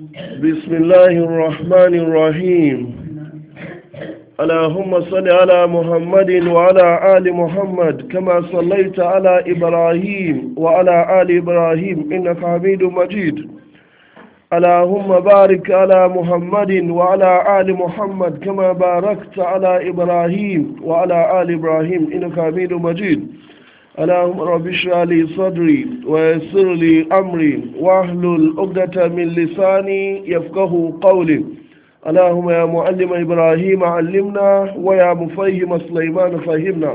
بسم الله الرحمن الرحيم اللهم صل على محمد وعلى آل محمد كما صليت على إبراهيم وعلى آل إبراهيم إنك حميد مجيد اللهم بارك على محمد وعلى آل محمد كما باركت على إبراهيم وعلى آل إبراهيم إنك حميد مجيد اللهم رب اشرح لي صدري ويسر لي أمري واحلل عقدة من لساني يفقه قولي اللهم يا معلم إبراهيم علمنا ويا مفهم سليمان فهمنا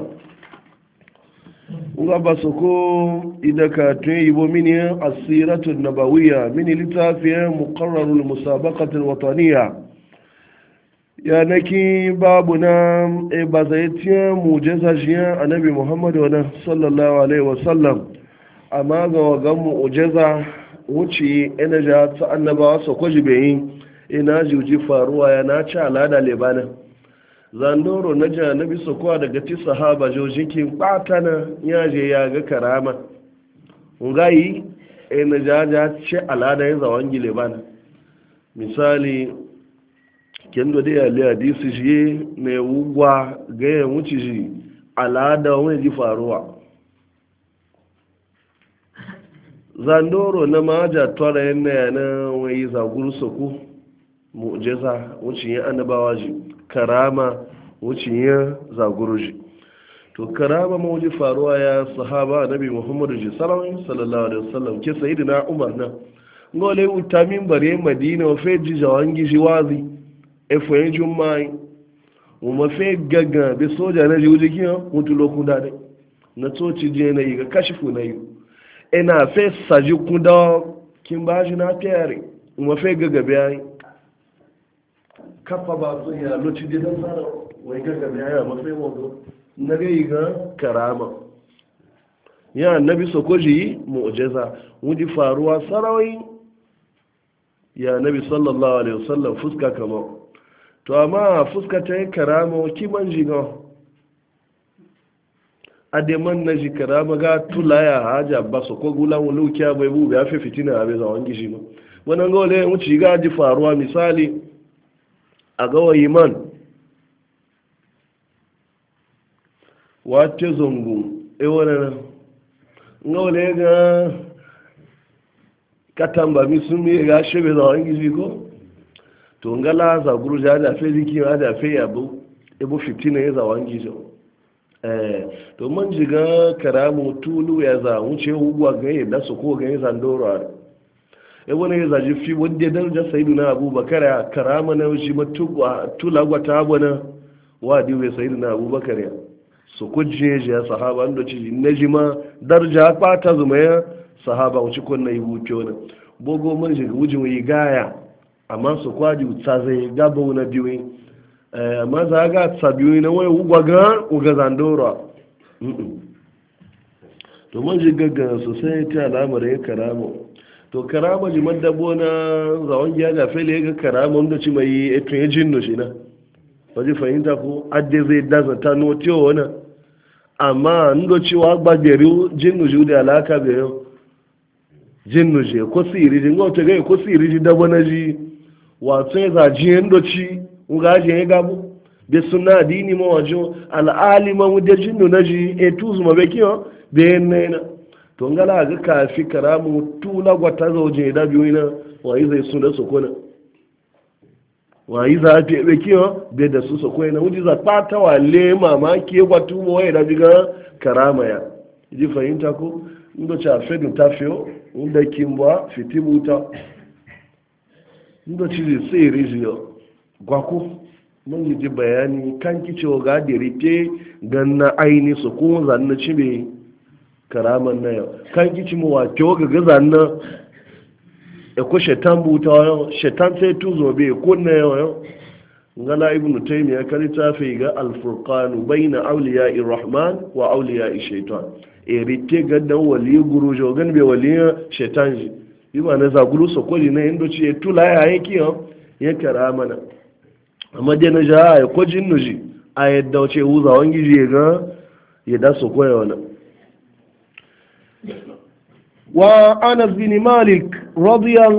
ngaba soko idaka tun yibo mini asiratu nabawiya mini littafin muqarrarul musabaqatul wataniya ya naki babu na e bazaitiyan mujiza jiyan annabi muhammadu wa sallallahu alaihi wasallam amma ga wagan mujiza wuce ina ja ta annabawa su kwaji bayin ina juji faruwa ya na ci alada lebanon zandoro na janabi sokowa daga ti sahaba jojikin batana ya je ya ga karama ngayi e na jaja ce alada ya zawon gile bana misali kendo da yale hadisi shi ne wugwa ga ya wuce shi alada wani ji faruwa zandoro na maja tora yana yana wani zaguru soko mu'jiza wuce yin annabawa ji karama wucin ya zaguruji to karama mawuji faruwa ya sahaba nabi muhammadu ji sallallahu alaihi wasallam ke sayi na umar na ngole utamin bare madina wa fe ji jawangi ji wazi efo yin jummai mu ma fe gaga be soja na ji wuji kiyo mutu lokun da ne na toci je na yi ga kashifu na yi ina fe saji kuda kin ba shi na fiyare mu ma fe gaga bayan kafa ba su ya loci gidan tsara wai ga gabe ya mafi wato na gai ga karama ya annabi sokoji mu'jiza wudi faruwa sarawai ya nabi sallallahu alaihi wasallam fuska kama to amma fuska ta yi karama kiman jiga ademan na ji karama ga tulaya haja ba su ko gulan wulukiya bai bu ya fi fitina a bai zawon gishi ba wannan ga wale wuce ga ji faruwa misali a gawayi man wace zongo ewane na ngawale ga katamba mi sun mi ga shebe za wangi ji ko to ngala za guru ja da fe jiki ma da fe yabo ebo fitina ya za wangi jo eh to man jiga karamu tulu ya za wuce ugwa ga ya da su ko ga ya zandoro e wani ya zaji fi wadda darajar sayidu na abubakar ya karama na shi tula gwata abu na wadi wai sayidu na abubakar ya su kujje ji ya sahaba da ci na ji ma daraja kwata zuma ya sahaba wuce kun na yi wuce wani bogo mun shiga wujin yi gaya amma su kwaji ta zai gaba wani biyu amma za ga ta biyu na wani ugwa ga uga zandora to mun shiga ga sosai ta al'amarin karama to karama ji madabo na zawon giya ga fele ga karama wanda ci mai eto ya jinno shi na waje fahimta ko adde zai daza ta notiyo wani amma ndo cewa gbagbere jinnu ji da alaka ga yau jinnu ji ko siri ji ngo te ga ko siri ji dabo na ji wato ya za ji ndo ci nga ji ya gabu be sunna dini ma wajo al'alima mu da jinnu na ji e tuzu ma be kiyo be na to ngala ga kafi karamu tula gwata zauje da biyu na wayi zai su da sokona wayi za ta be kiyo be da su sokona wuji za ta ta wale mamaki ya gwatu mo wayi da biga karama ya ji fahimta ko ndo cha fedu tafio ndo kimbwa fitibuta ndo ci sai rijiyo gwako mun ji bayani kan kicewa ga da rike ganna aini su kuma zanna cibe karaman na yau kan kici mu wa kyo ga gaza na e ko shetan buta yau shetan sai tuzo be ko na yau yau ngala ibn taymiya kali ta fi ga al-furqan bayna awliya rahman wa awliya shaitan e rike ga dan wali guru jo gan be wali shetan ji yi ma na za guru so ko ne indo ci e tula ya yake yau ya karamana amma dai na ja ko jinnu ji a yadda wace wuza wangi ji ga ya da so koya wannan وأنس بن مالك رضي الله